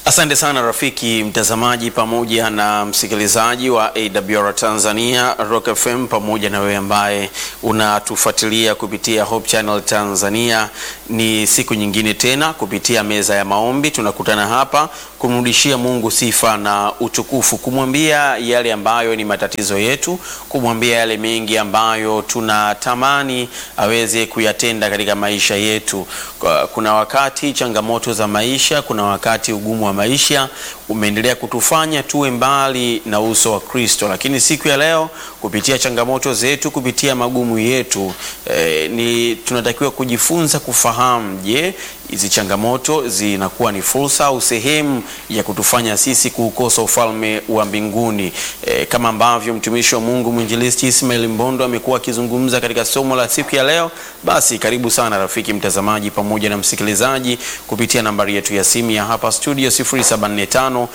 Asante sana rafiki mtazamaji pamoja na msikilizaji wa AWR Tanzania Rock FM, pamoja na wewe ambaye unatufuatilia kupitia Hope Channel Tanzania. Ni siku nyingine tena kupitia meza ya maombi tunakutana hapa kumrudishia Mungu sifa na utukufu, kumwambia yale ambayo ni matatizo yetu, kumwambia yale mengi ambayo tunatamani aweze kuyatenda katika maisha yetu. Kuna wakati changamoto za maisha, kuna wakati ugumu wa maisha umeendelea kutufanya tuwe mbali na uso wa Kristo, lakini siku ya leo kupitia changamoto zetu, kupitia magumu yetu eh, ni tunatakiwa kujifunza kufahamu, je, hizi changamoto zinakuwa ni fursa au sehemu ya kutufanya sisi kuukosa ufalme wa mbinguni eh, kama ambavyo mtumishi wa Mungu mwinjilisti Ismail Mbondo amekuwa akizungumza katika somo la siku ya leo. Basi karibu sana rafiki mtazamaji pamoja na msikilizaji kupitia nambari yetu ya simu ya hapa studio 0745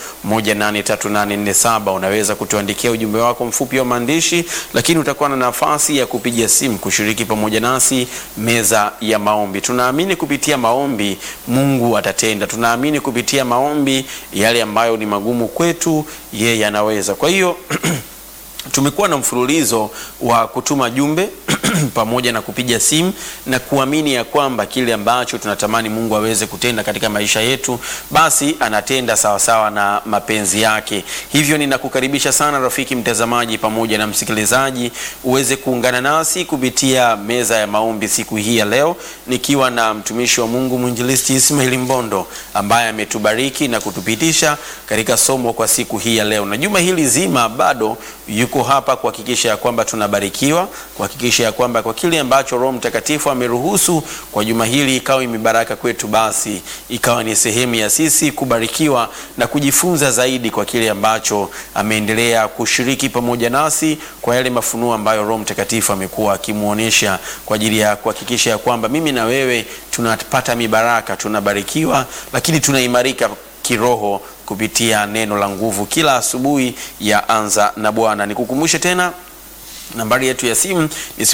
183847 unaweza kutuandikia ujumbe wako mfupi wa maandishi, lakini utakuwa na nafasi ya kupiga simu kushiriki pamoja nasi meza ya maombi. Tunaamini kupitia maombi Mungu atatenda. Tunaamini kupitia maombi yale ambayo ni magumu kwetu yeye anaweza. Kwa hiyo tumekuwa na mfululizo wa kutuma jumbe pamoja na kupiga simu na kuamini ya kwamba kile ambacho tunatamani Mungu aweze kutenda katika maisha yetu, basi anatenda sawasawa na mapenzi yake. Hivyo ninakukaribisha sana rafiki mtazamaji pamoja na msikilizaji uweze kuungana nasi kupitia meza ya maombi siku hii ya leo, nikiwa na mtumishi wa Mungu mwinjilisti Ismail Mbondo ambaye ametubariki na kutupitisha katika somo kwa siku hii ya leo, na juma hili zima bado yuko hapa kuhakikisha ya kwamba tunabarikiwa, kuhakikisha ya kwamba kwa kile ambacho Roho Mtakatifu ameruhusu kwa juma hili ikawa mibaraka kwetu, basi ikawa ni sehemu ya sisi kubarikiwa na kujifunza zaidi kwa kile ambacho ameendelea kushiriki pamoja nasi kwa yale mafunuo ambayo Roho Mtakatifu amekuwa akimuonesha kwa ajili ya kuhakikisha ya kwamba mimi na wewe tunapata mibaraka, tunabarikiwa, lakini tunaimarika kiroho kupitia neno la nguvu kila asubuhi ya anza na Bwana. Nikukumbushe tena nambari yetu ya simu ni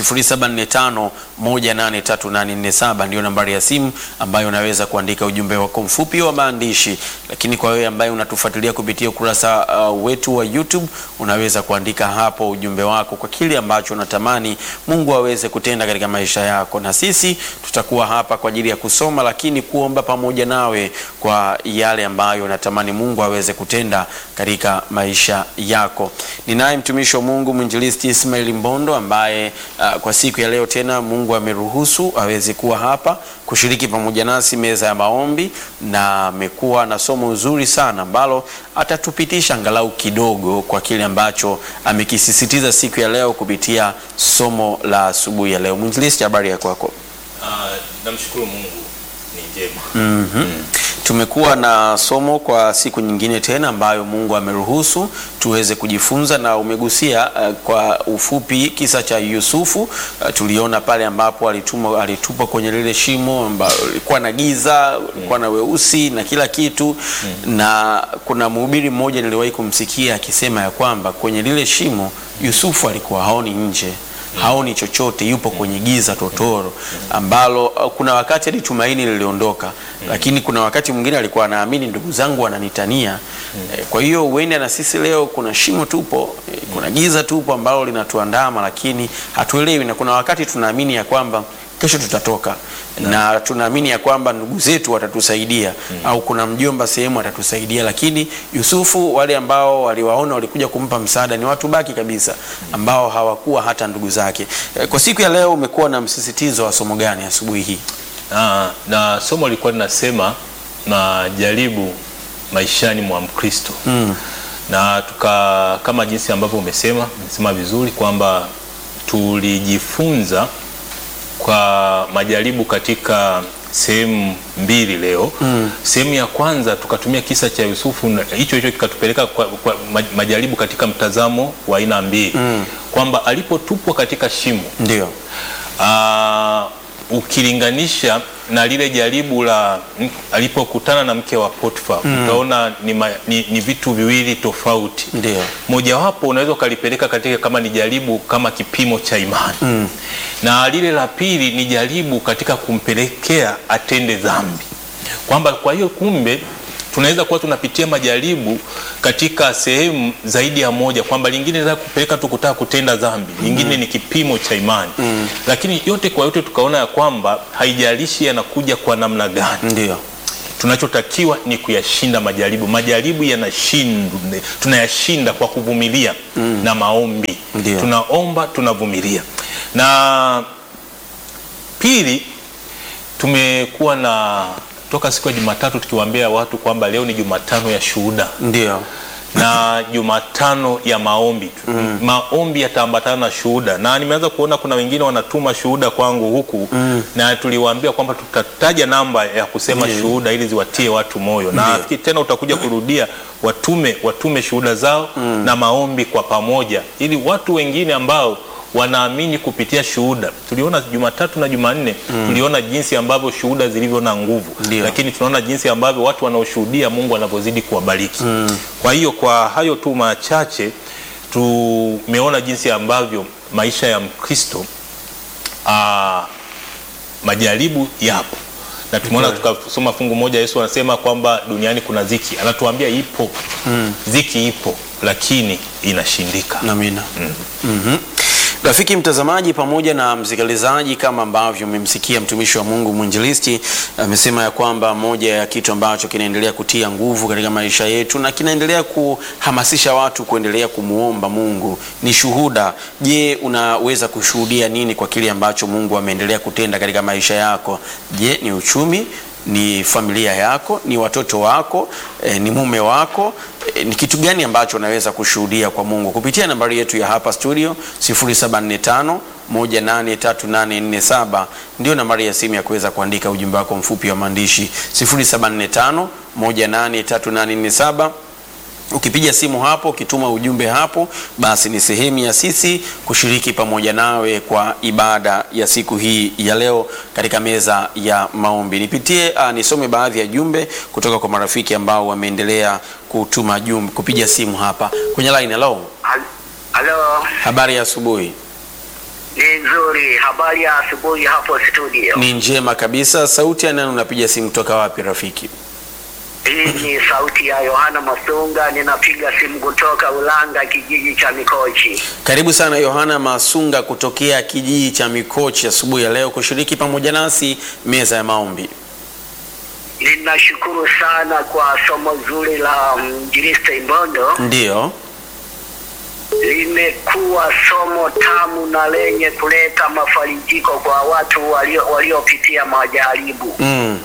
0745183847 ndio nambari ya simu ambayo unaweza kuandika ujumbe wako mfupi wa maandishi. Lakini kwa wewe ambaye unatufuatilia kupitia ukurasa uh, wetu wa YouTube unaweza kuandika hapo ujumbe wako kwa kile ambacho unatamani Mungu aweze kutenda katika maisha yako, na sisi tutakuwa hapa kwa ajili ya kusoma, lakini kuomba pamoja nawe kwa yale ambayo unatamani Mungu aweze kutenda katika maisha yako. Ninaye mtumishi wa Mungu mwinjilisti Ismail Mbondo ambaye uh, kwa siku ya leo tena Mungu ameruhusu aweze kuwa hapa kushiriki pamoja nasi meza ya maombi, na amekuwa na somo zuri sana ambalo atatupitisha angalau kidogo kwa kile ambacho amekisisitiza siku ya leo kupitia somo la asubuhi ya leo. Mwinjilisti, habari ya kwako? Uh, namshukuru Mungu ni njema. mm -hmm. mm. Tumekuwa na somo kwa siku nyingine tena ambayo Mungu ameruhusu tuweze kujifunza, na umegusia uh, kwa ufupi kisa cha Yusufu. Uh, tuliona pale ambapo alitupwa alitupwa kwenye lile shimo ambalo lilikuwa na giza, lilikuwa na weusi na kila kitu mm. na kuna mhubiri mmoja niliwahi kumsikia akisema ya kwamba kwenye lile shimo Yusufu alikuwa haoni nje haoni chochote, yupo kwenye giza totoro ambalo kuna wakati hadi tumaini liliondoka, lakini kuna wakati mwingine alikuwa anaamini ndugu zangu wananitania. E, kwa hiyo uende na sisi leo kuna shimo tupo, e, kuna giza tupo ambalo linatuandama, lakini hatuelewi, na kuna wakati tunaamini ya kwamba kesho tutatoka na, na tunaamini ya kwamba ndugu zetu watatusaidia mm. au kuna mjomba sehemu atatusaidia, lakini Yusufu wale ambao waliwaona walikuja kumpa msaada ni watu baki kabisa ambao hawakuwa hata ndugu zake. Kwa siku ya leo umekuwa na msisitizo wa somo gani asubuhi hii? Na, na somo lilikuwa linasema majaribu maishani mwa Mkristo mm. na tuka kama jinsi ambavyo umesema umesema vizuri kwamba tulijifunza kwa majaribu katika sehemu mbili leo mm. Sehemu ya kwanza tukatumia kisa cha Yusufu, hicho hicho kikatupeleka kwa, kwa majaribu katika mtazamo wa aina mbili mm. kwamba alipotupwa katika shimo ndio ukilinganisha na lile jaribu la alipokutana na mke wa Potifa mm. utaona ni, ma, ni, ni vitu viwili tofauti. Ndio. Mojawapo unaweza ukalipeleka katika kama ni jaribu kama kipimo cha imani mm. na lile la pili ni jaribu katika kumpelekea atende dhambi, kwamba kwa hiyo kumbe tunaweza kuwa tunapitia majaribu katika sehemu zaidi ya moja, kwamba lingine linaweza kupeleka tu kutaka kutenda dhambi, lingine ni kipimo cha imani. Lakini yote kwa yote tukaona ya kwamba haijalishi yanakuja kwa namna gani, Ndio. tunachotakiwa ni kuyashinda majaribu. Majaribu yanashindwa, tunayashinda kwa kuvumilia na maombi. Ndio. Tunaomba, tunavumilia. Na pili, tumekuwa na toka siku ya Jumatatu tukiwaambia watu kwamba leo ni Jumatano ya shuhuda Ndio. na Jumatano ya maombi. Maombi yataambatana na shuhuda, na nimeanza kuona kuna wengine wanatuma shuhuda kwangu huku na tuliwaambia kwamba tutataja namba ya kusema Ndiyo. shuhuda ili ziwatie watu moyo, na Ndiyo. nafikiri tena utakuja kurudia, watume watume shuhuda zao na maombi kwa pamoja, ili watu wengine ambao wanaamini kupitia shuhuda. Tuliona Jumatatu na Jumanne, tuliona jinsi ambavyo shuhuda zilivyo na nguvu, Ndiyo. lakini tunaona jinsi ambavyo watu wanaoshuhudia Mungu anavyozidi kuwabariki. Kwa hiyo kwa hayo tu machache tumeona jinsi ambavyo maisha ya Mkristo ah, majaribu yapo na tumeona tukasoma fungu moja, Yesu anasema kwamba duniani kuna ziki, anatuambia ipo ziki ipo, lakini inashindika. Amina. Mhm. Rafiki mtazamaji pamoja na msikilizaji, kama ambavyo mmemsikia mtumishi wa Mungu mwinjilisti amesema ya kwamba moja ya kitu ambacho kinaendelea kutia nguvu katika maisha yetu na kinaendelea kuhamasisha watu kuendelea kumwomba Mungu ni shuhuda. Je, unaweza kushuhudia nini kwa kile ambacho Mungu ameendelea kutenda katika maisha yako? Je, ni uchumi ni familia yako, ni watoto wako, eh, ni mume wako, eh, ni kitu gani ambacho unaweza kushuhudia kwa Mungu kupitia nambari yetu ya hapa studio 0745 183847 ndio nambari ya simu ya kuweza kuandika ujumbe wako mfupi wa maandishi 0745 183847 Ukipiga simu hapo, ukituma ujumbe hapo, basi ni sehemu ya sisi kushiriki pamoja nawe kwa ibada ya siku hii ya leo katika meza ya maombi. Nipitie uh, nisome baadhi ya jumbe kutoka kwa marafiki ambao wameendelea kutuma jumbe, kupiga simu hapa kwenye line. Hello, Hal- Halo, habari ya asubuhi? ni nzuri. Habari ya asubuhi hapo studio. Ni njema kabisa. Sauti ya nani? Unapiga simu kutoka wapi rafiki? Hii ni sauti ya Yohana Masunga, ninapiga simu kutoka Ulanga, kijiji cha Mikochi. Karibu sana Yohana Masunga kutokea kijiji cha Mikochi asubuhi ya leo kushiriki pamoja nasi meza ya maombi. Ninashukuru sana kwa somo zuri la mjiriste Imbondo. Ndiyo. Limekuwa somo tamu na lenye kuleta mafarijiko kwa watu walio- waliopitia majaribu. Mm.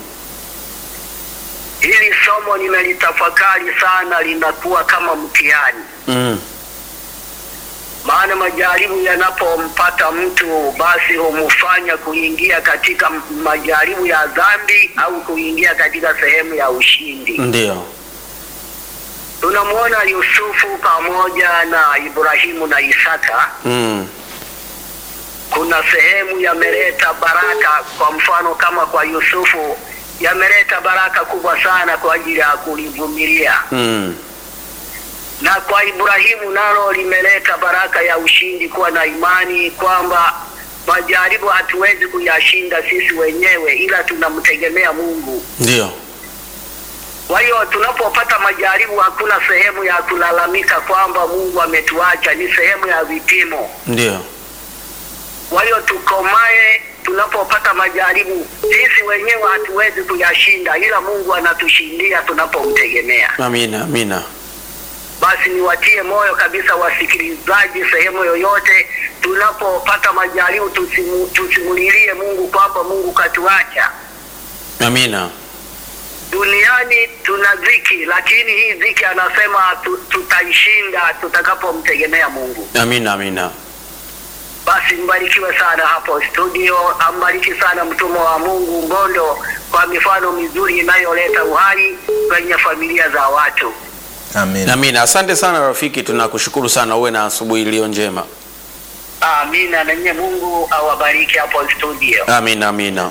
Hili somo nimelitafakari sana, linakuwa kama mtihani Mm. maana majaribu yanapompata mtu basi humfanya kuingia katika m- majaribu ya dhambi au kuingia katika sehemu ya ushindi. Ndiyo. Tunamwona Yusufu pamoja na Ibrahimu na Isaka, Mm. kuna sehemu yameleta baraka. Kwa mfano kama kwa Yusufu yameleta baraka kubwa sana kwa ajili ya kulivumilia, Mm. na kwa Ibrahimu nalo limeleta baraka ya ushindi, kuwa na imani kwamba majaribu hatuwezi kuyashinda sisi wenyewe, ila tunamtegemea Mungu. Ndiyo. Kwa hiyo tunapopata majaribu, hakuna sehemu ya kulalamika kwamba Mungu ametuacha, ni sehemu ya vipimo. Ndiyo. Kwa hiyo tukomae tunapopata majaribu. Sisi wenyewe hatuwezi kuyashinda, ila Mungu anatushindia tunapomtegemea. Amina, amina. Basi niwatie moyo kabisa wasikilizaji, sehemu yoyote tunapopata majaribu, tusimu, tusimulilie Mungu kwamba Mungu katuacha. Amina. Duniani tuna dhiki, lakini hii dhiki anasema tu, tutaishinda tutakapomtegemea Mungu. Amina, amina. Basi mbarikiwe sana hapo studio, ambariki sana mtumwa wa Mungu Mbondo kwa mifano mizuri inayoleta uhai kwenye familia za watu. Amen. Amina. Asante sana rafiki, tunakushukuru sana. Uwe na asubuhi iliyo njema. Amina, na nyie Mungu awabariki hapo studio. Amina, amina.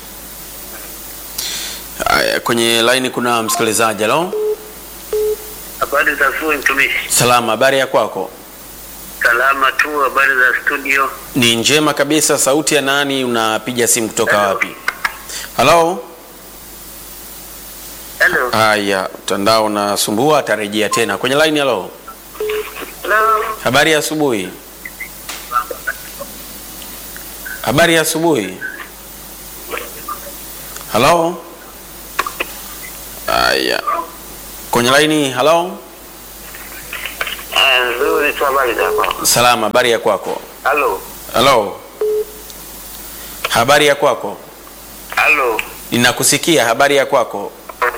Aya, kwenye laini kuna msikilizaji. Halo, Habari za asubuhi mtumishi. salama. Habari ya kwako? Salama tu, habari za studio. Ni njema kabisa. Sauti ya nani? Unapiga simu kutoka Hello. wapi? Halo, Hello. Halo. Haya, mtandao unasumbua, atarejea tena kwenye line. Halo, Halo. habari ya asubuhi. Habari ya asubuhi. Halo. Haya, kwenye line. Halo, Ah, nzuri tu habari zako. salama. Habari ya kwako? Halo. Halo, habari ya kwako? Halo. Ninakusikia. Habari ya kwako?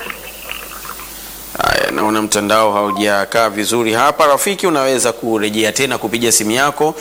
Haya, naona mtandao haujakaa vizuri hapa. Rafiki, unaweza kurejea tena kupiga simu yako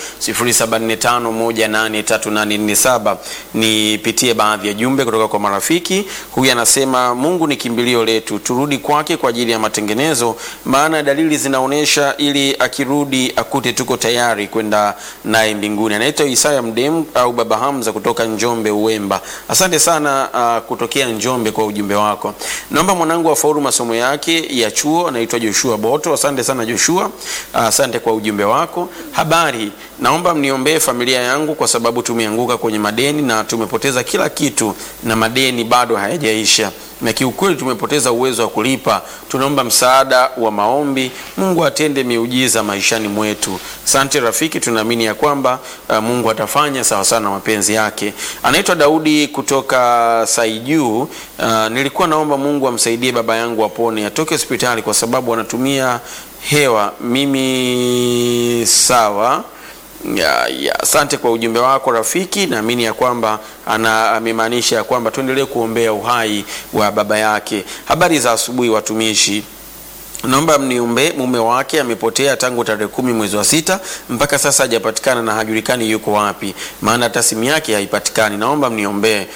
0745183847 nipitie baadhi ya jumbe kutoka kwa marafiki. Huyu anasema Mungu ni kimbilio letu, turudi kwake kwa ajili ya matengenezo, maana dalili zinaonyesha, ili akirudi akute tuko tayari kwenda naye mbinguni. Anaitwa Isaya Mdem au Baba Hamza kutoka Njombe Uwemba. Asante sana uh, kutokea Njombe kwa ujumbe wako. Naomba mwanangu afaulu masomo yake ya chuo, anaitwa Joshua Boto. Asante sana Joshua, uh, asante kwa ujumbe wako. Habari, naomba mniombee familia yangu kwa sababu tumeanguka kwenye madeni na tumepoteza kila kitu na madeni bado hayajaisha na kiukweli tumepoteza uwezo wa kulipa. Tunaomba msaada wa maombi, Mungu atende miujiza maishani mwetu. Asante rafiki, tunaamini ya kwamba uh, Mungu atafanya sawa sawa na mapenzi yake. Anaitwa Daudi kutoka Saijuu. Uh, nilikuwa naomba Mungu amsaidie baba yangu apone, atoke hospitali kwa sababu anatumia hewa. Mimi sawa ya, ya, asante kwa ujumbe wako rafiki. Naamini ya kwamba ana amemaanisha ya kwamba tuendelee kuombea uhai wa baba yake. Habari za asubuhi watumishi. Naomba mniombe, mume wake amepotea tangu tarehe kumi mwezi wa sita mpaka sasa hajapatikana na hajulikani yuko wapi, maana hata simu yake haipatikani. Naomba mniombee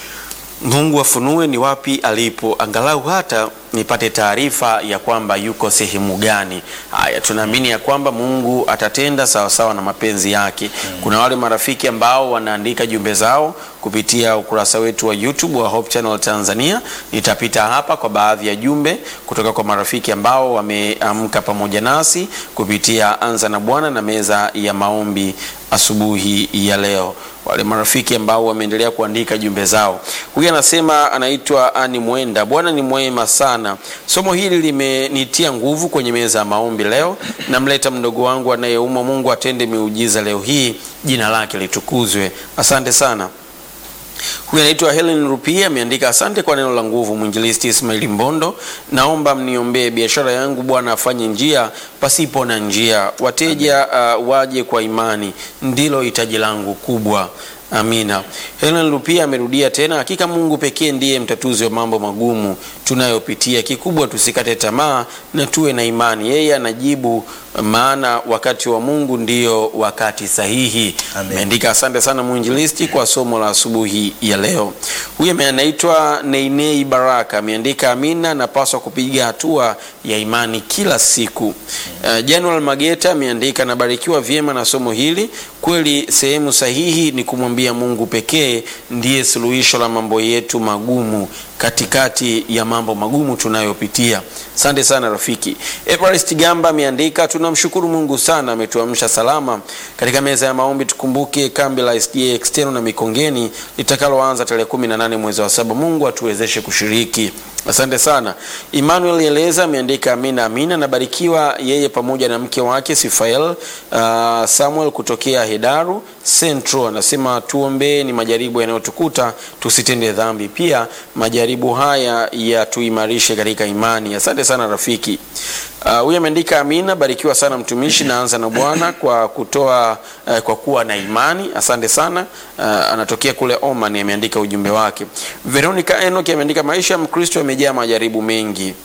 Mungu afunue ni wapi alipo, angalau hata nipate taarifa ya kwamba yuko sehemu gani. Haya, tunaamini ya kwamba Mungu atatenda sawa sawa na mapenzi yake. Kuna wale marafiki ambao wanaandika jumbe zao kupitia ukurasa wetu wa YouTube wa Hope Channel Tanzania. Nitapita hapa kwa baadhi ya jumbe kutoka kwa marafiki ambao wameamka pamoja nasi kupitia Anza na Bwana na meza ya maombi asubuhi ya leo wale marafiki ambao wameendelea kuandika jumbe zao. Huyu anasema anaitwa Ani Mwenda. Bwana ni mwema sana, somo hili limenitia nguvu kwenye meza ya maombi leo. Namleta mdogo wangu anayeumwa, Mungu atende miujiza leo hii, jina lake litukuzwe. Asante sana. Huyu anaitwa Helen Rupia ameandika asante kwa neno la nguvu. Mwinjilisti Ismaili Mbondo, naomba mniombee biashara yangu, Bwana afanye njia pasipo na njia, wateja uh, waje kwa imani, ndilo hitaji langu kubwa. Amina. Helen Lupia amerudia tena, hakika Mungu pekee ndiye mtatuzi wa mambo magumu tunayopitia. Kikubwa tusikate tamaa na tuwe na imani, yeye anajibu, maana wakati wa Mungu ndio wakati sahihi. Amen. Ameandika asante sana mwinjilisti kwa somo la asubuhi ya leo. Huyu ame- anaitwa Neinei Baraka ameandika amina, napaswa kupiga hatua ya imani kila siku. Uh, Janual Mageta ameandika nabarikiwa vyema na somo hili. Kweli sehemu sahihi ni kumwambia Mungu pekee ndiye suluhisho la mambo yetu magumu katikati ya mambo magumu tunayopitia. Asante sana rafiki. Everest Gamba ameandika tunamshukuru Mungu sana ametuamsha salama katika meza ya maombi. Tukumbuke kambi la SDA External na Mikongeni litakaloanza tarehe 18 mwezi wa saba. Mungu atuwezeshe kushiriki. Asante sana. Emmanuel Eleza ameandika amina amina, nabarikiwa yeye pamoja na mke wake Sifael uh, Samuel kutokea Hedaru Central. Anasema tuombee ni majaribu yanayotukuta tusitende dhambi, pia majaribu haya yatuimarishe katika imani. Asante sana rafiki. Uh, huyu ameandika amina, barikiwa sana mtumishi, naanza na Bwana kwa kutoa uh, kwa kuwa na imani. Asante sana. Uh, anatokea kule Oman, ameandika ujumbe wake. Veronica Enoch ameandika maisha ya Mkristo yamejaa majaribu mengi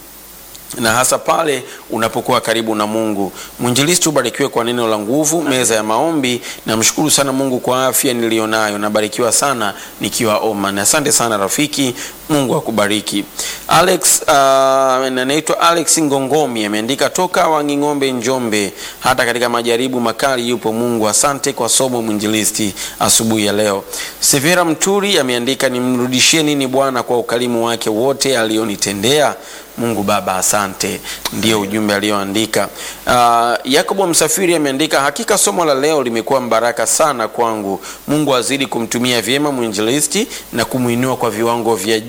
na hasa pale unapokuwa karibu na Mungu. Mwinjilisti, ubarikiwe kwa neno la nguvu, meza ya maombi. Namshukuru sana Mungu kwa afya nilionayo, nabarikiwa sana nikiwa Oman. Asante sana rafiki, Mungu akubariki. Alex uh, anaitwa Alex Ngongomi ameandika toka Wanging'ombe, Njombe. Hata katika majaribu makali yupo Mungu. Asante kwa somo mwinjilisti asubuhi ya leo. Severa Mturi ameandika nimrudishie nini Bwana kwa ukarimu wake wote alionitendea. Mungu Baba, asante. Ndio ujumbe alioandika. Uh, Yakobo Msafiri ameandika hakika somo la leo limekuwa mbaraka sana kwangu. Mungu azidi kumtumia vyema mwinjilisti na kumwinua kwa viwango vya juu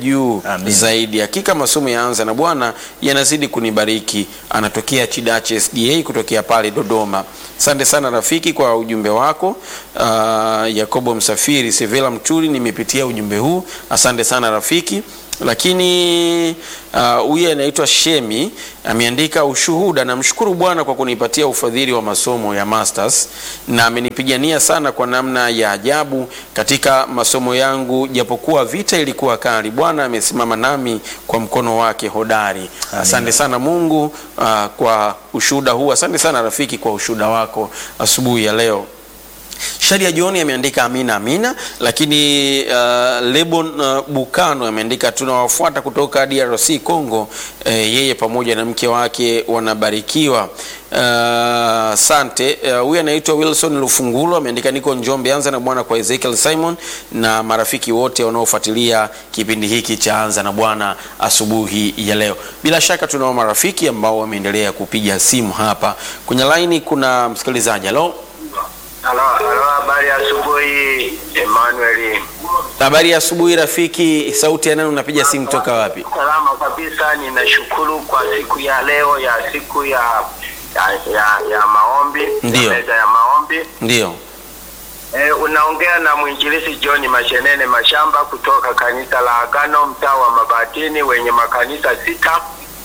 juu Amin. zaidi. Hakika masomo ya Anza na Bwana yanazidi kunibariki. Anatokea Chidache SDA kutokea pale Dodoma. Asante sana rafiki kwa ujumbe wako. Uh, Yakobo Msafiri, Sevela Mturi, nimepitia ujumbe huu. Asante sana rafiki. Lakini ah, huyu uh, anaitwa Shemi ameandika ushuhuda, namshukuru Bwana kwa kunipatia ufadhili wa masomo ya masters na amenipigania sana kwa namna ya ajabu katika masomo yangu, japokuwa vita ilikuwa kali. Bwana amesimama nami kwa mkono wake hodari. Asante sana Mungu uh, kwa ushuhuda huu. Asante sana rafiki kwa ushuhuda wako asubuhi ya leo. Shadia John ameandika amina amina, lakini uh, Lebon uh, Bukano ameandika tunawafuata kutoka DRC Congo. Uh, yeye pamoja na mke wake wanabarikiwa. Asante. Uh, huyu anaitwa Wilson Lufungulo ameandika niko Njombe. Anza na Bwana kwa Ezekiel Simon na marafiki wote wanaofuatilia kipindi hiki cha Anza na Bwana asubuhi ya leo. Bila shaka tunao marafiki ambao wameendelea kupiga simu hapa kwenye laini. Kuna msikilizaji halo. Halo, halo, habari ya asubuhi Emmanuel. Habari ya asubuhi rafiki, sauti ya nani? Unapiga simu toka wapi? Salama kabisa, ninashukuru kwa siku ya leo ya siku ya ya, ya, ya maombi Ndiyo. ya meza ya maombi. Ndio, E, unaongea na mwinjilisi John Mashenene Mashamba kutoka kanisa la Agano mtaa wa Mabatini wenye makanisa sita.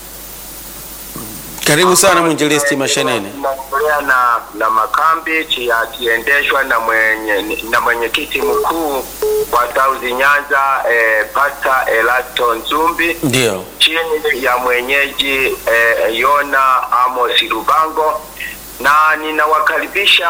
karibu sana mwinjilisti Mashenene. Tunaendelea na na makambi chi- yakiendeshwa na mwenye na mwenyekiti mkuu wa South Nyanza eh, Pastor Elasto Nzumbi Ndio, chini ya mwenyeji eh, Yona Amos Lubango, na ninawakaribisha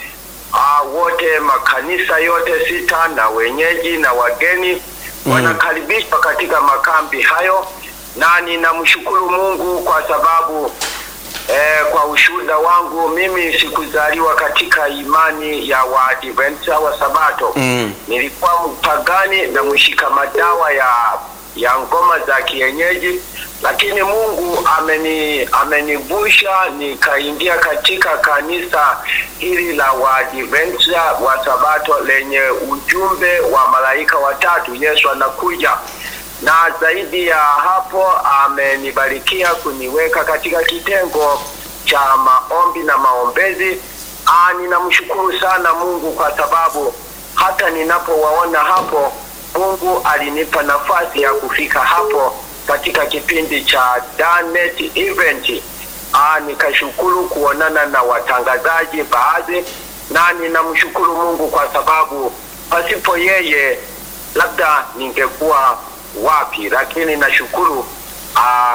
uh, wote makanisa yote sita na wenyeji na wageni Mm. wanakaribishwa katika makambi hayo, na ninamshukuru Mungu kwa sababu eh, kwa ushuhuda wangu mimi sikuzaliwa katika imani ya Waadventista wa Sabato Mm. nilikuwa mpagani na mshika madawa ya ya ngoma za kienyeji, lakini Mungu ameni amenivusha nikaingia katika kanisa hili la Waadventista wa Sabato lenye ujumbe wa malaika watatu, Yesu anakuja na zaidi ya hapo amenibarikia kuniweka katika kitengo cha maombi na maombezi. Ah, ninamshukuru sana Mungu kwa sababu hata ninapowaona hapo, Mungu alinipa nafasi ya kufika hapo katika kipindi cha Danet event. Ah, nikashukuru kuonana na watangazaji baadhi, na ninamshukuru Mungu kwa sababu pasipo yeye labda ningekuwa wapi, lakini nashukuru ah,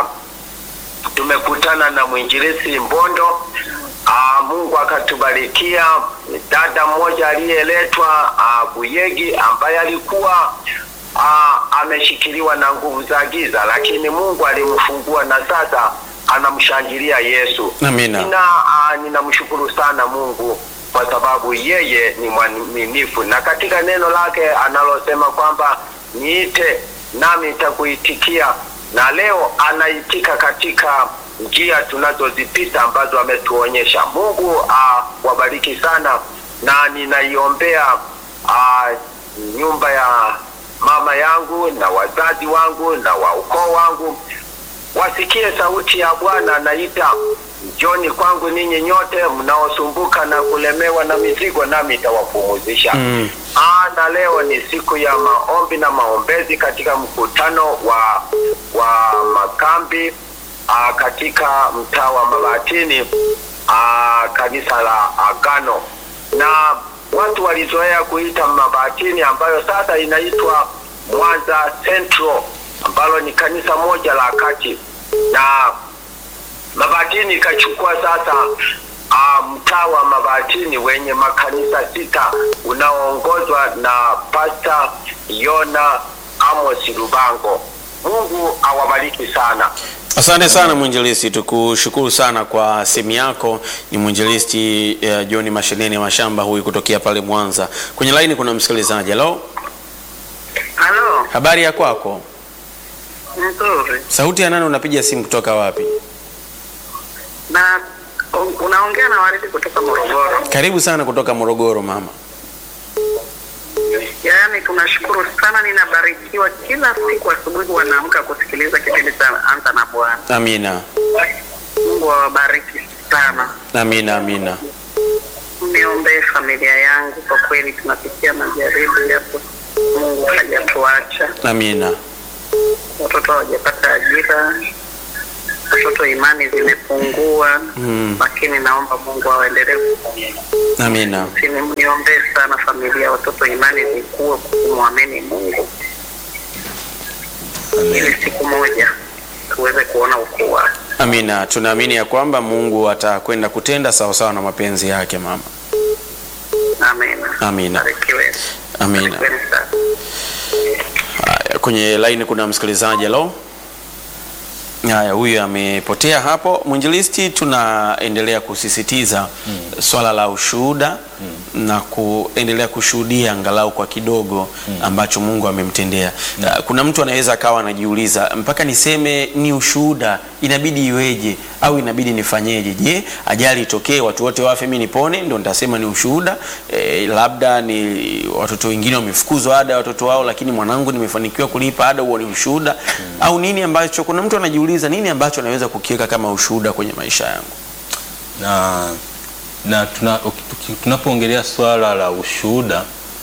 tumekutana na mwinjilisi Mbondo. Aa, Mungu akatubarikia dada mmoja aliyeletwa aa, Buyegi ambaye alikuwa aa, ameshikiliwa na nguvu za giza, lakini Mungu alimfungua na sasa anamshangilia Yesu. Amina. Nina aa, ninamshukuru sana Mungu kwa sababu yeye ni mwaminifu, na katika neno lake analosema kwamba niite nami nitakuitikia, na leo anaitika katika njia tunazozipita ambazo ametuonyesha. Mungu awabariki sana, na ninaiombea ah, nyumba ya mama yangu na wazazi wangu na wa ukoo wangu wasikie sauti ya Bwana naita, njoni kwangu ninyi nyote mnaosumbuka na kulemewa na mizigo, nami itawapumuzisha. Mm. Ah, na leo ni siku ya maombi na maombezi katika mkutano wa wa makambi ah, katika mtaa wa Mabatini ah, kanisa la Agano, na watu walizoea kuita Mabatini ambayo sasa inaitwa Mwanza Central ambalo ni kanisa moja la kati na Mabatini ikachukua sasa uh, mtaa wa Mabatini wenye makanisa sita unaoongozwa na Pasta Yona Amos Lubango. Mungu awabariki sana. asante sana mwinjilisti, tukushukuru sana kwa simu yako. Ni mwinjilisti uh, John Mashenene Mashamba huyu kutokea pale Mwanza. Kwenye laini kuna msikilizaji. Halo, Halo, habari ya kwako? nzuri. Sauti ya nani? Unapiga simu kutoka wapi? Na un- unaongea na Waridi kutoka Morogoro. Karibu sana kutoka Morogoro mama. Yaani tunashukuru sana, ninabarikiwa kila siku asubuhi wanaamka kusikiliza kipindi cha Anza na Bwana. Amina, Mungu awabariki sana. amina, amina. Niombee familia yangu, kwa kweli tunapitia majaribu yapo, Mungu hajatuacha. Amina, Watoto hawajapata ajira, watoto imani zimepungua, Mm. lakini naomba Mungu awaendelee amina, niombee sana familia, watoto imani zikuwe kumwamini Mungu ili siku moja tuweze kuona ukuu wake. amina. Tunaamini ya kwamba Mungu atakwenda kutenda sawasawa na mapenzi yake, mama. Amina. Amina. Barikiwe. Amina. Barikiweni sana. Haya, kwenye laini kuna msikilizaji. Halo, haya, huyu amepotea hapo. Mwinjilisti, tunaendelea kusisitiza swala la ushuhuda na kuendelea kushuhudia angalau kwa kidogo ambacho Mungu amemtendea. Uh, Kuna mtu anaweza akawa anajiuliza mpaka niseme ni ushuhuda inabidi iweje au inabidi nifanyeje? Je, ajali itokee watu wote wafe mimi nipone ndio nitasema ni ushuhuda? E, labda ni watoto wengine wamefukuzwa ada ya watoto wao, lakini mwanangu nimefanikiwa kulipa ada, huo ni ushuhuda au nini? Ambacho kuna mtu anajiuliza nini ambacho anaweza kukiweka kama ushuhuda kwenye maisha yangu? na na tuna- tuki- tunapoongelea swala la ushuhuda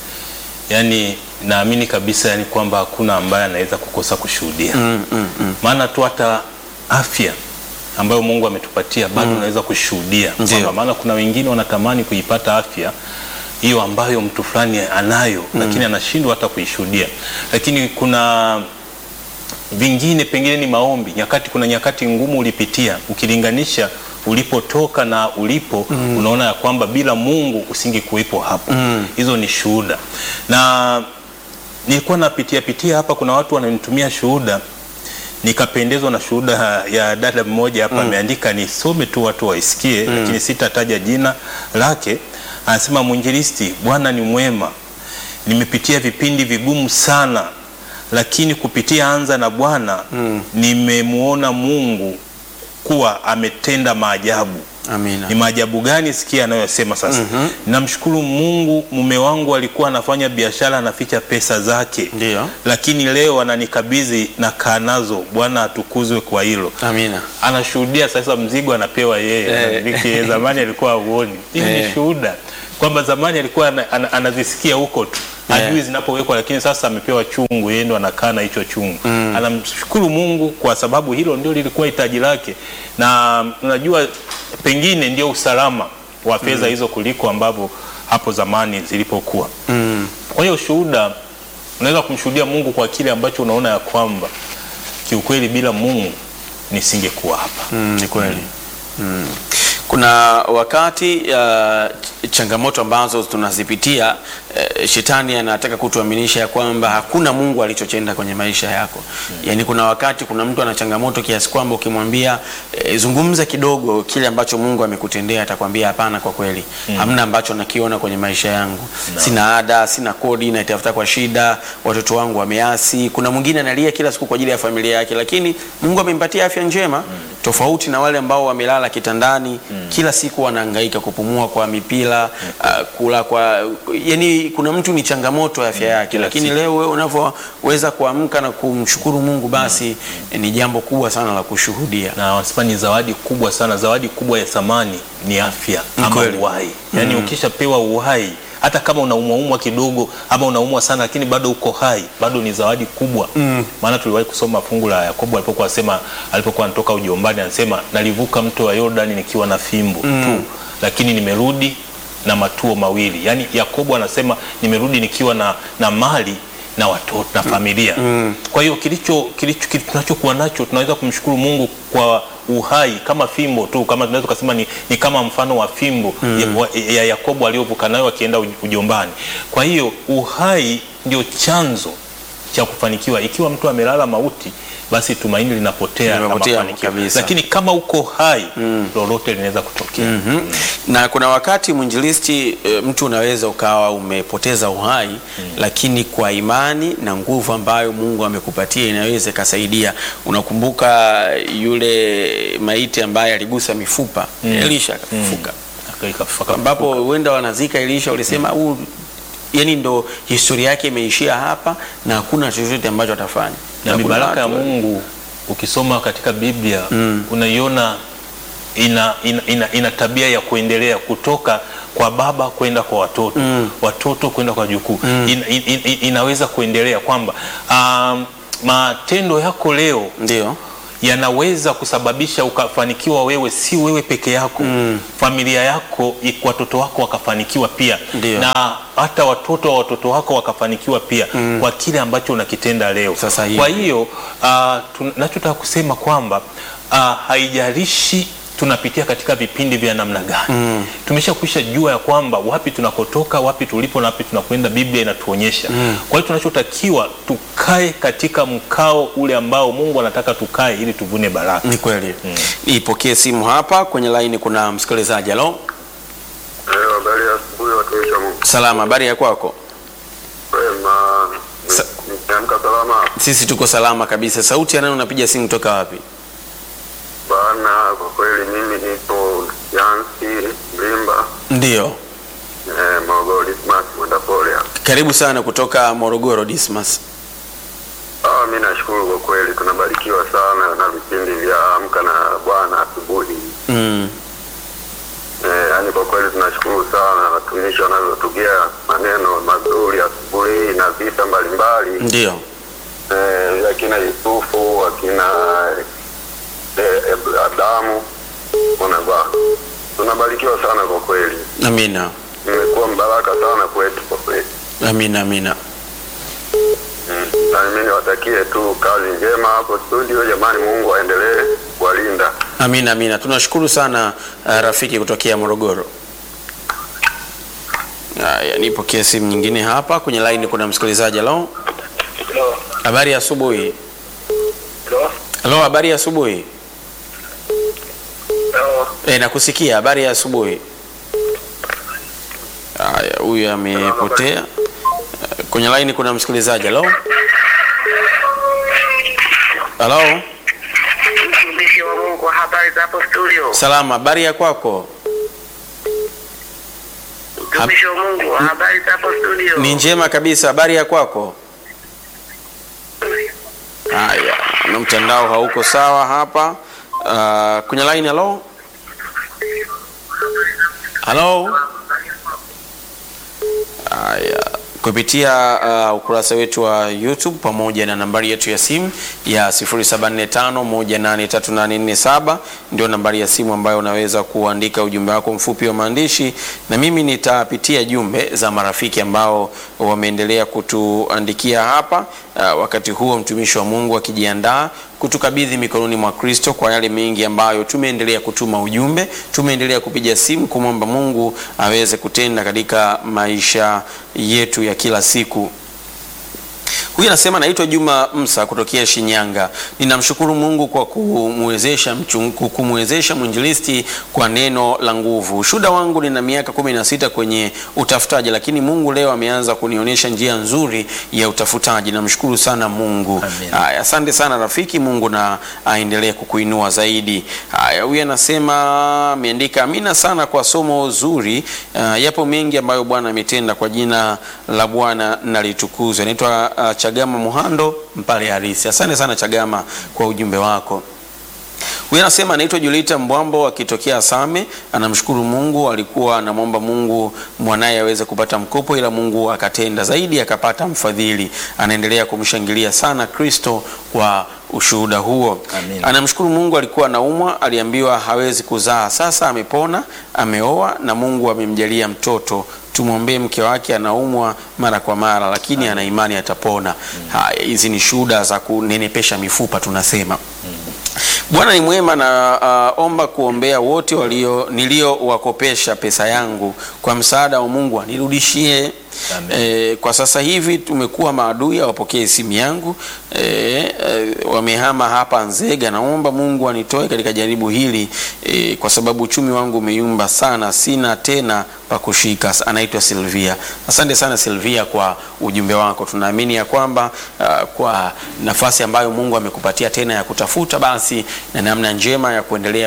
yani naamini kabisa yani kwamba hakuna ambaye anaweza kukosa kushuhudia Mm, mm, mm. maana tu hata afya ambayo Mungu ametupatia bado unaweza kushuhudia Ndio. kwamba maana kuna wengine wanatamani kuipata afya hiyo ambayo mtu fulani anayo lakini anashindwa hata kuishuhudia lakini kuna vingine pengine ni maombi nyakati kuna nyakati ngumu ulipitia ukilinganisha ulipotoka na ulipo unaona ya kwamba bila mungu usingekuwepo hapo hizo ni shuhuda na nilikuwa napitia pitia hapa kuna watu wananitumia shuhuda nikapendezwa na shuhuda ya dada mmoja hapa ameandika nisome tu watu waisikie lakini sitataja jina lake anasema mwinjilisti bwana ni mwema nimepitia vipindi vigumu sana lakini kupitia anza na bwana nimemwona mungu kuwa ametenda maajabu Amina. ni maajabu gani sikia anayosema sasa namshukuru mungu mume wangu alikuwa anafanya biashara anaficha pesa zake Ndio. lakini leo ananikabidhi na kaa nazo bwana atukuzwe kwa hilo Amina. anashuhudia sasa mzigo anapewa yeye Eh. anamiliki, zamani alikuwa auoni hiyo Eh. ni shuhuda kwamba zamani alikuwa ana, ana, anazisikia huko tu Eh. hajui zinapowekwa lakini sasa amepewa chungu yeye ndo anakaa na hicho chungu anamshukuru mungu kwa sababu hilo ndio lilikuwa hitaji lake na unajua pengine ndio usalama wa fedha hizo kuliko ambavyo hapo zamani zilipokuwa Mm. kwa hiyo shuhuda unaweza kumshuhudia mungu kwa kile ambacho unaona ya kwamba kiukweli bila mungu nisingekuwa hapa Mm, ni kweli. Mm. Kuna wakati uh, changamoto ambazo tunazipitia uh, shetani anataka kutuaminisha ya kwamba hakuna Mungu alichotenda kwenye maisha yako. Yaani kuna wakati kuna mtu ana changamoto kiasi kwamba ukimwambia eh, zungumza kidogo kile ambacho Mungu amekutendea atakwambia hapana, kwa kweli hamna ambacho nakiona kwenye maisha yangu. Sina ada, sina kodi, naitafuta kwa shida, watoto wangu wameasi. Kuna mwingine analia kila siku kwa ajili ya familia yake, lakini Mungu amempatia afya njema tofauti na wale ambao wamelala kitandani kila siku wanahangaika kupumua kwa mipira uh, kula kwa yani, kuna mtu ni changamoto ya afya yake, kila lakini siku. leo wewe unavyoweza kuamka na kumshukuru Mungu basi ni jambo kubwa sana la kushuhudia. na wanasema ni zawadi kubwa sana zawadi kubwa ya thamani ni afya Ni ama kweli. uhai yaani ukishapewa uhai hata kama unaumwaumwa kidogo ama unaumwa sana lakini bado uko hai bado ni zawadi kubwa maana tuliwahi kusoma fungu la yakobo alipokuwa asema alipokuwa anatoka ujombani anasema nalivuka mto wa yordani nikiwa na fimbo tu lakini nimerudi na matuo mawili yaani yakobo anasema nimerudi nikiwa na, na mali na watoto na familia kwa hiyo kilicho kilicho kilicho- tunachokuwa nacho tunaweza kumshukuru mungu kwa uhai kama fimbo tu kama tunaweza kusema ni, ni kama mfano wa fimbo ya, wa- ya yakobo aliyovuka nayo akienda uj- ujombani kwa hiyo uhai ndio chanzo cha kufanikiwa ikiwa mtu amelala mauti basi tumaini linapotea na Linapotea mafanikio kabisa. lakini kama uko hai lolote linaweza kutokea Mhm. Na kuna wakati mwinjilisti, e, mtu unaweza ukawa umepoteza uhai lakini kwa imani na nguvu ambayo Mungu amekupatia inaweza ikasaidia. Unakumbuka yule maiti ambaye aligusa mifupa Elisha akafufuka, Aka- ikafuka- ambapo huenda wanazika Elisha, ulisema huu yani ndo historia yake imeishia hapa na hakuna chochote ambacho atafanya. na kuna mibaraka ya watu- Mungu ukisoma katika Biblia unaiona ina, ina, ina, ina tabia ya kuendelea kutoka kwa baba kwenda kwa watoto watoto kwenda kwa jukuu ina, in, in, inaweza kuendelea kwamba um, matendo yako leo ndio yanaweza kusababisha ukafanikiwa wewe, si wewe peke yako familia yako, i- watoto wako wakafanikiwa pia Ndio. na hata watoto wa watoto wako wakafanikiwa pia kwa kile ambacho unakitenda leo. Sasa hivi. Kwa hiyo uh, tunachotaka kusema kwamba uh, haijalishi tunapitia katika vipindi vya namna gani tumeshakwisha jua ya kwamba wapi tunakotoka wapi tulipo na wapi tunakwenda biblia inatuonyesha kwa hiyo tunachotakiwa tukae katika mkao ule ambao mungu anataka tukae ili tuvune baraka ni kweli. Ipokee simu hapa kwenye laini, kuna msikilizaji. Halo, Habari ya asubuhi watumishi wa Mungu. salama, habari ya kwako? Wema. Sa- Nimeamka salama Sisi tuko salama kabisa. Sauti ya nani unapiga simu toka wapi? bana. Kwa kweli mimi nipo Yansi Mlimba, Ndio, eh, Morogoro Dismas Mwendapole. karibu sana kutoka Morogoro, Dismas. Ah, mimi nashukuru kwa kweli, tunabarikiwa sana na vipindi vya Amka na Bwana asubuhi. Mm. Eh, yani kwa kweli tunashukuru sana watumishi wanavyotugea maneno mazuri asubuhi hii na visa mbalimbali Ndio, eh, akina Yusufu akina eh, eh, Adamu unavaa, tunabarikiwa sana kwa kweli, amina, imekuwa mbaraka sana kwetu kwa kweli. amina, amina. Mm. Na mimi niwatakie tu kazi njema hapo studio, jamani, Mungu aendelee kuwalinda. Amina, amina. Tunashukuru sana uh, rafiki kutokea Morogoro. Haya, nipokee simu nyingine hapa kwenye line. Kuna msikilizaji. Halo, Hello. habari ya asubuhi. Hello. Halo, habari ya asubuhi. Hello. E, nakusikia. Habari ya asubuhi. Haya, huyu amepotea. Eh, Kwenye line kuna msikilizaji. Halo, halo, Mtumishi wa Mungu, habari za hapo studio? salama. Habari ya kwako? Mtumishi wa Mungu, habari za hapo studio? Ni njema kabisa. Habari ya kwako? Haya, na mtandao hauko sawa hapa. Uh, kwenye line. Halo, halo. Haya, kupitia uh, ukurasa wetu wa YouTube pamoja na nambari yetu ya simu ya 0745183847 ndio nambari ya simu ambayo unaweza kuandika ujumbe wako mfupi wa maandishi, na mimi nitapitia jumbe za marafiki ambao wameendelea kutuandikia hapa. Uh, wakati huo mtumishi wa Mungu akijiandaa kutukabidhi mikononi mwa Kristo kwa yale mengi ambayo tumeendelea kutuma ujumbe, tumeendelea kupiga simu kumwomba Mungu aweze kutenda katika maisha yetu ya kila siku. Huyu anasema naitwa Juma Msa kutokea Shinyanga. Ninamshukuru Mungu kwa kumwezesha mchung- kumwezesha mwinjilisti kwa neno la nguvu. Ushuhuda wangu nina miaka kumi na sita kwenye utafutaji, lakini Mungu leo ameanza kunionyesha njia nzuri ya utafutaji. Namshukuru sana Mungu. Amen. Haya, asante sana rafiki, Mungu na aendelee kukuinua zaidi. Haya, huyu anasema ameandika amina sana kwa somo zuri. Uh, yapo mengi ambayo Bwana ametenda, kwa jina la Bwana nalitukuzwe. Anaitwa uh, Chagama Muhando Mpale Harisi. Asante sana Chagama kwa ujumbe wako. Huyu anasema anaitwa Julita Mbwambo akitokea Same. Anamshukuru Mungu, alikuwa anamwomba Mungu mwanaye aweze kupata mkopo, ila Mungu akatenda zaidi, akapata mfadhili. Anaendelea kumshangilia sana Kristo kwa ushuhuda huo. Amin. Anamshukuru Mungu, alikuwa anaumwa, aliambiwa hawezi kuzaa, sasa amepona, ameoa na Mungu amemjalia mtoto. Tumwombee mke wake, anaumwa mara kwa mara, lakini ana imani atapona. Haya, hizi ni shuhuda za kunenepesha mifupa tunasema. Bwana ni mwema na uh, omba kuombea wote walio niliowakopesha pesa yangu kwa msaada wa Mungu anirudishie. Amen. E, kwa sasa hivi tumekuwa maadui, hawapokee simu yangu e, e, wamehama hapa Nzega. Naomba Mungu anitoe katika jaribu hili e, kwa sababu uchumi wangu umeyumba sana, sina tena pa kushika. Anaitwa Silvia. Asante sana Silvia kwa ujumbe wako. Tunaamini ya kwamba uh, kwa nafasi ambayo Mungu amekupatia tena ya kutafuta, basi na namna njema ya kuendelea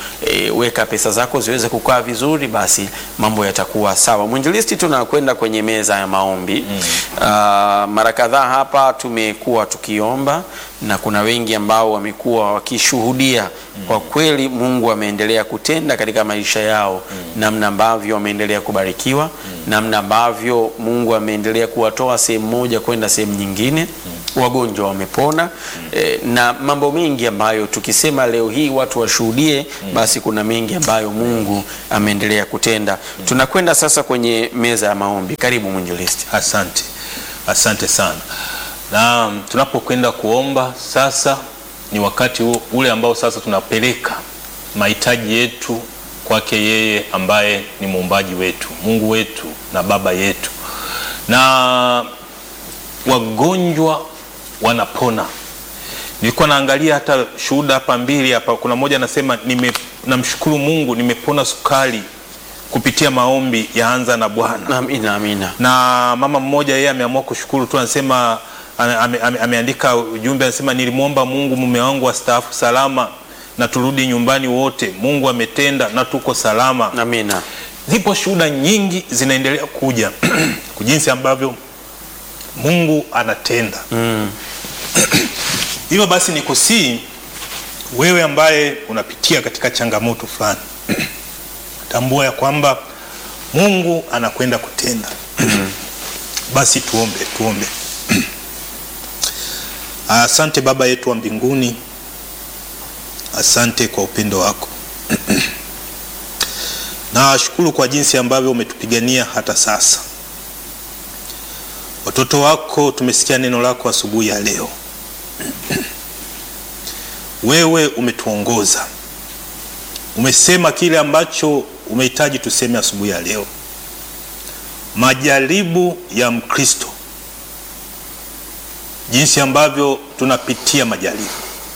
kuweka pesa zako ziweze kukaa vizuri, basi mambo yatakuwa sawa. Mwinjilisti, tunakwenda kwenye meza meza ya maombi uh, mara kadhaa hapa tumekuwa tukiomba na kuna wengi ambao wamekuwa wakishuhudia kwa kweli Mungu ameendelea kutenda katika maisha yao, namna ambavyo wameendelea kubarikiwa, namna ambavyo Mungu ameendelea kuwatoa sehemu moja kwenda sehemu nyingine, wagonjwa wamepona eh, na mambo mengi ambayo tukisema leo hii watu washuhudie, basi kuna mengi ambayo Mungu ameendelea kutenda. Tunakwenda sasa kwenye meza ya maombi. Karibu mwinjilisti. Asante, asante sana. Na tunapokwenda kuomba sasa, ni wakati u- ule ambao sasa tunapeleka mahitaji yetu kwake yeye ambaye ni muumbaji wetu, Mungu wetu na Baba yetu, na wagonjwa wanapona. Nilikuwa naangalia hata shuhuda hapa mbili hapa, kuna mmoja anasema nime, namshukuru Mungu nimepona sukari kupitia maombi ya anza na Bwana Amina, amina. na mama mmoja yeye ameamua kushukuru tu, anasema ame, ame, ame, ameandika ujumbe anasema, nilimwomba Mungu mume wangu astaafu salama na turudi nyumbani wote, Mungu ametenda na tuko salama. Amina. Zipo shuhuda nyingi zinaendelea kuja jinsi ambavyo Mungu anatenda. Hivyo basi nikusii wewe ambaye unapitia katika changamoto fulani, tambua ya kwamba Mungu anakwenda kutenda. Basi tuombe, tuombe. Asante Baba yetu wa mbinguni, asante kwa upendo wako. Nashukuru kwa jinsi ambavyo umetupigania hata sasa. Watoto wako tumesikia neno lako asubuhi ya leo. Wewe umetuongoza, umesema kile ambacho umehitaji tuseme asubuhi ya leo. Majaribu ya Mkristo, jinsi ambavyo tunapitia majaribu.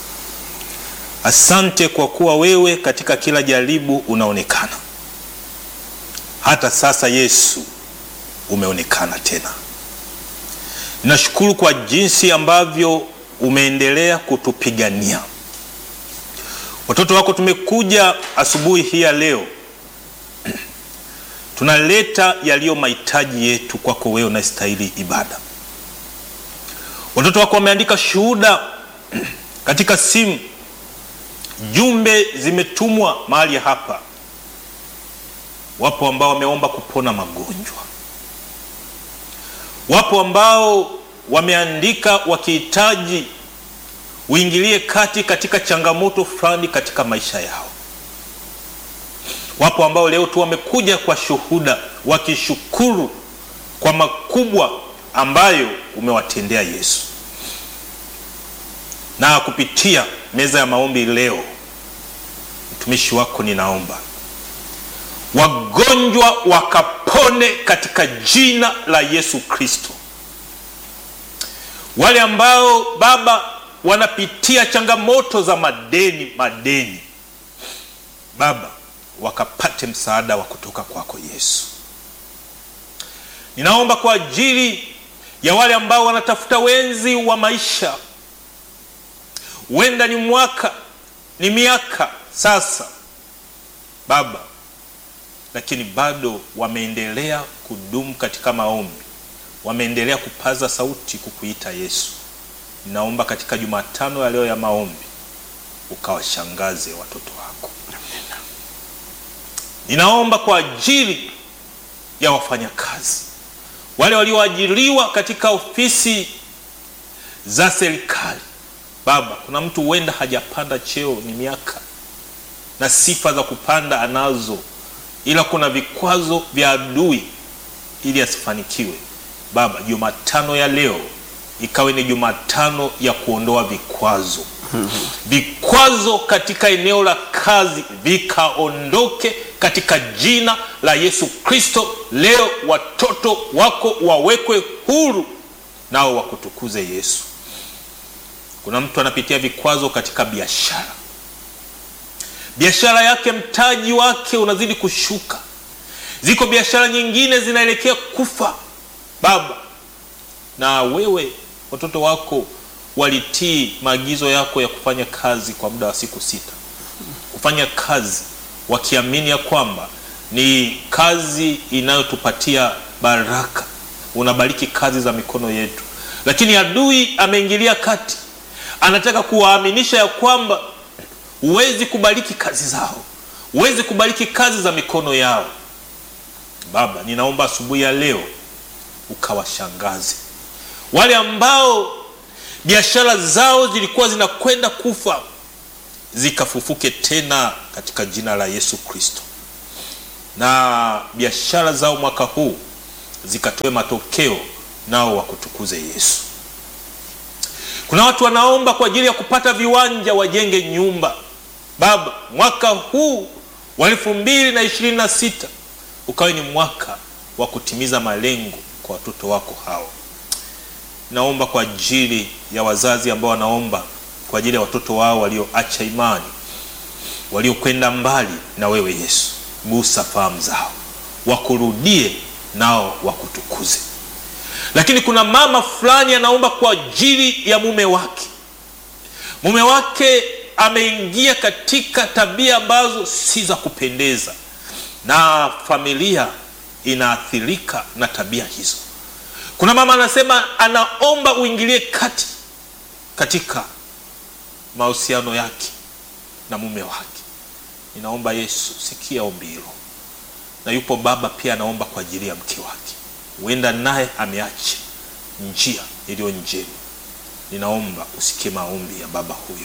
Asante kwa kuwa wewe katika kila jaribu unaonekana. Hata sasa Yesu umeonekana tena. Nashukuru kwa jinsi ambavyo umeendelea kutupigania. Watoto wako tumekuja asubuhi hii ya leo, tunaleta yaliyo mahitaji yetu kwako wewe unastahili ibada. Watoto wako wameandika shuhuda katika simu, jumbe zimetumwa mahali hapa. Wapo ambao wameomba kupona magonjwa, wapo ambao wameandika wakihitaji uingilie kati katika changamoto fulani katika maisha yao. Wapo ambao leo tu wamekuja kwa shuhuda wakishukuru kwa makubwa ambayo umewatendea Yesu. Na kupitia meza ya maombi leo, mtumishi wako ninaomba wagonjwa wakapone katika jina la Yesu Kristo. Wale ambao Baba wanapitia changamoto za madeni madeni, Baba wakapate msaada wa kutoka kwako Yesu. Ninaomba kwa ajili ya wale ambao wanatafuta wenzi wa maisha, huenda ni mwaka ni miaka sasa, Baba, lakini bado wameendelea kudumu katika maombi, wameendelea kupaza sauti kukuita Yesu. Ninaomba katika Jumatano ya leo ya maombi ukawashangaze watoto wako. Ninaomba kwa ajili ya wafanyakazi wale walioajiriwa katika ofisi za serikali. Baba, kuna mtu huenda hajapanda cheo, ni miaka na sifa za kupanda anazo, ila kuna vikwazo vya adui ili asifanikiwe. Baba, Jumatano ya leo ikawe ni Jumatano ya kuondoa vikwazo. Vikwazo katika eneo la kazi vikaondoke katika jina la Yesu Kristo. Leo watoto wako wawekwe huru, nao wakutukuze Yesu. Kuna mtu anapitia vikwazo katika biashara, biashara yake mtaji wake unazidi kushuka, ziko biashara nyingine zinaelekea kufa. Baba, na wewe watoto wako walitii maagizo yako ya kufanya kazi kwa muda wa siku sita, kufanya kazi wakiamini ya kwamba ni kazi inayotupatia baraka, unabariki kazi za mikono yetu, lakini adui ameingilia kati, anataka kuwaaminisha ya kwamba huwezi kubariki kazi zao, huwezi kubariki kazi za mikono yao. Baba, ninaomba asubuhi ya leo ukawashangaze wale ambao biashara zao zilikuwa zinakwenda kufa, zikafufuke tena katika jina la Yesu Kristo, na biashara zao mwaka huu zikatoe matokeo, nao wakutukuze Yesu. Kuna watu wanaomba kwa ajili ya kupata viwanja wajenge nyumba. Baba, mwaka huu wa elfu mbili na ishirini na sita ukawe ni mwaka wa kutimiza malengo kwa watoto wako hao. Naomba kwa ajili ya wazazi ambao wanaomba kwa ajili ya watoto wao walioacha imani, waliokwenda mbali na wewe Yesu, gusa fahamu zao, wakurudie nao wakutukuze. Lakini kuna mama fulani anaomba kwa ajili ya mume wake. Mume wake ameingia katika tabia ambazo si za kupendeza, na familia inaathirika na tabia hizo. Kuna mama anasema anaomba uingilie kati katika mahusiano yake na mume wake. Ninaomba Yesu, sikia ombi hilo. Na yupo baba pia anaomba kwa ajili ya mke wake, huenda naye ameacha njia iliyo njema. Ninaomba usikie maombi ya baba huyo.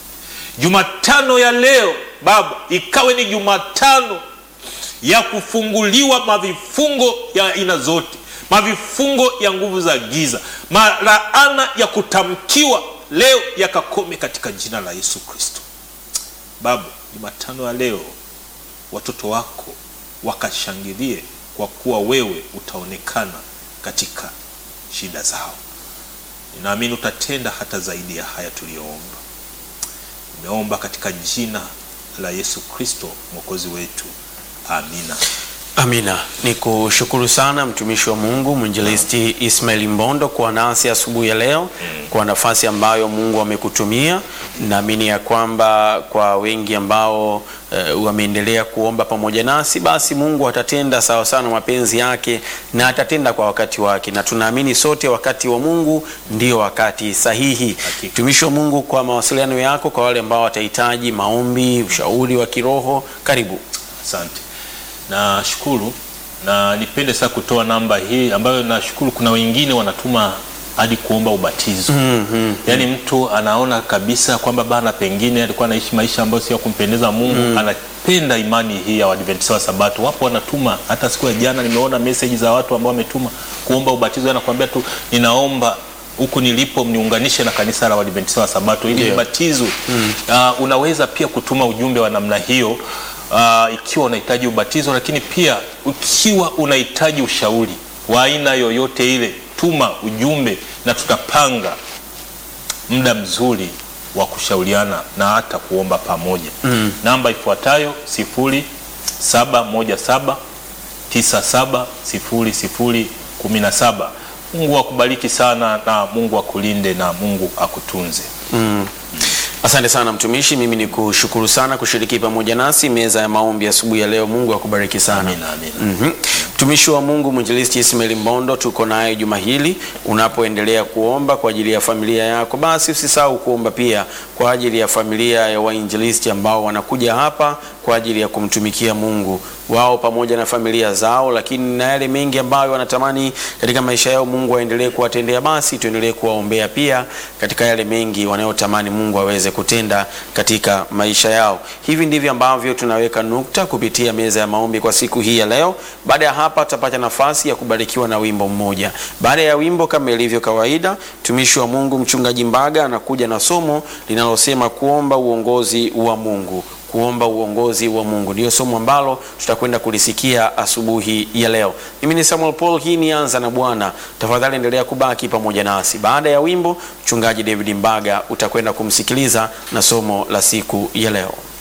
Jumatano ya leo Baba, ikawe ni Jumatano ya kufunguliwa mavifungo ya aina zote, mavifungo ya nguvu za giza, malaana ya kutamkiwa leo yakakome katika jina la Yesu Kristo. Baba, Jumatano ya leo watoto wako wakashangilie, kwa kuwa wewe utaonekana katika shida zao. Ninaamini utatenda hata zaidi ya haya tuliyoomba. Nimeomba katika jina la Yesu Kristo mwokozi wetu, amina. Amina. Ni kushukuru sana mtumishi wa Mungu mwinjilisti Ismail Mbondo kwa nasi asubuhi ya leo kwa nafasi ambayo Mungu amekutumia. Naamini ya kwamba kwa wengi ambao eh, wameendelea kuomba pamoja nasi, basi Mungu atatenda sawa sana mapenzi yake na atatenda kwa wakati wake, na tunaamini sote wakati wa Mungu ndio wakati sahihi. Hakika. Mtumishi wa Mungu, kwa mawasiliano yako kwa wale ambao watahitaji maombi, ushauri wa kiroho, karibu. Asante, nashukuru na nipende sasa kutoa namba hii ambayo nashukuru kuna wengine wanatuma hadi kuomba ubatizo. Yaani mtu anaona kabisa kwamba bana, pengine alikuwa anaishi maisha ambayo sio ya kumpendeza Mungu, anapenda imani hii ya Waadventista wa Sabato. Wapo wanatuma, hata siku ya jana nimeona message za watu ambao wametuma kuomba ubatizo, anakuambia tu ninaomba huku nilipo mniunganishe na kanisa la Waadventista wa Sabato ili Ndio. nibatizwe. Uh, unaweza pia kutuma ujumbe wa namna hiyo uh, ikiwa unahitaji ubatizo, lakini pia ukiwa unahitaji ushauri wa aina yoyote ile, tuma ujumbe na tutapanga muda mzuri wa kushauriana na hata kuomba pamoja. Namba ifuatayo sifuri saba moja saba tisa saba sifuri sifuri kumi na saba. Mungu akubariki sana na Mungu akulinde na Mungu akutunze. Asante sana mtumishi, mimi ni kushukuru sana kushiriki pamoja nasi meza ya maombi asubuhi ya leo. Mungu akubariki sana. Amina, amina. Mhm. Mtumishi wa Mungu mwinjilisti Ismail Mbondo tuko naye juma hili. Unapoendelea kuomba kwa ajili ya familia yako, basi usisahau kuomba pia kwa ajili ya familia ya wainjilisti ambao wanakuja hapa kwa ajili ya kumtumikia Mungu wao pamoja na familia zao, lakini na yale mengi ambayo wanatamani katika maisha yao Mungu aendelee kuwatendea, basi tuendelee kuwaombea pia katika yale mengi wanayotamani Mungu aweze kutenda katika maisha yao. Hivi ndivyo ambavyo tunaweka nukta kupitia meza ya maombi kwa siku hii ya leo. Baada ya hapa, tutapata nafasi ya kubarikiwa na wimbo mmoja. Baada ya wimbo, kama ilivyo kawaida, mtumishi wa Mungu mchungaji Mbaga anakuja na somo linalosema kuomba uongozi wa Mungu kuomba uongozi wa Mungu ndiyo somo ambalo tutakwenda kulisikia asubuhi ya leo. Mimi ni Samuel Paul, hii ni Anza na Bwana. Tafadhali endelea kubaki pamoja nasi. Baada ya wimbo, mchungaji David Mbaga utakwenda kumsikiliza na somo la siku ya leo.